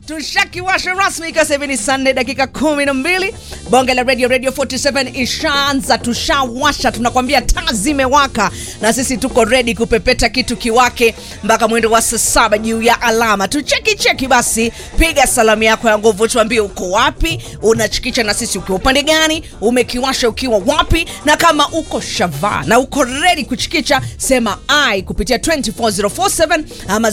tushakiwasha rasmi ikiwa sasa hivi ni saa nne dakika kumi na mbili bonge la radio radio 47 ishaanza tushawasha tunakwambia taa zimewaka na sisi tuko redi kupepeta kitu kiwake mpaka mwendo wa saa saba juu ya alama tucheki cheki basi piga salamu yako ya nguvu tuambie uko wapi unachikicha na sisi ukiwa upande gani umekiwasha ukiwa wapi na kama uko shavaa na uko redi kuchikicha sema ai kupitia 24047 ama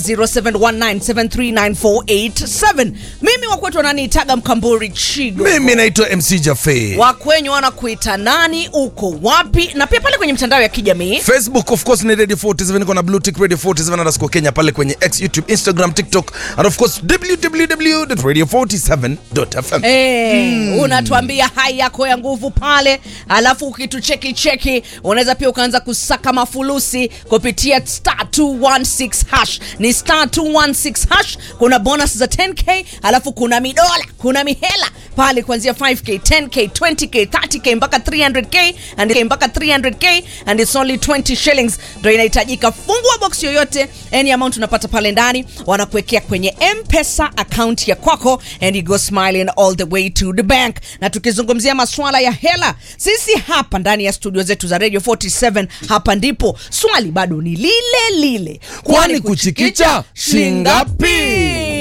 0719739487 mimi wakwetu wananiitaga mkamburi chigo mimi naitwa mc jafe wakwenyu wanakuita nani uko wapi na pia pale kwenye mitandao ya kijamii facebook of course ni radio 47 niko na blue tick radio 47 underscore kenya pale kwenye x youtube instagram tiktok and of course www.radio47.fm Hey, unatuambia hai yako ya nguvu pale alafu ukitucheki cheki unaweza pia ukaanza kusaka mafulusi kupitia star 216 hash ni star 216 hash kuna bonus za 10k alafu kuna midola kuna mihela pale kuanzia 5k 10k 20k 30k mpaka 300k and mpaka 300k and it's only 20 shillings ndo inahitajika fungua box yoyote any amount unapata pale ndani wanakuwekea kwenye mpesa account ya kwako and you go smiling all the way to the bank na tukizungumzia maswala ya hela sisi hapa ndani ya studio zetu za radio 47 hapa ndipo swali bado ni lile lile Kwani kuchikicha shingapi?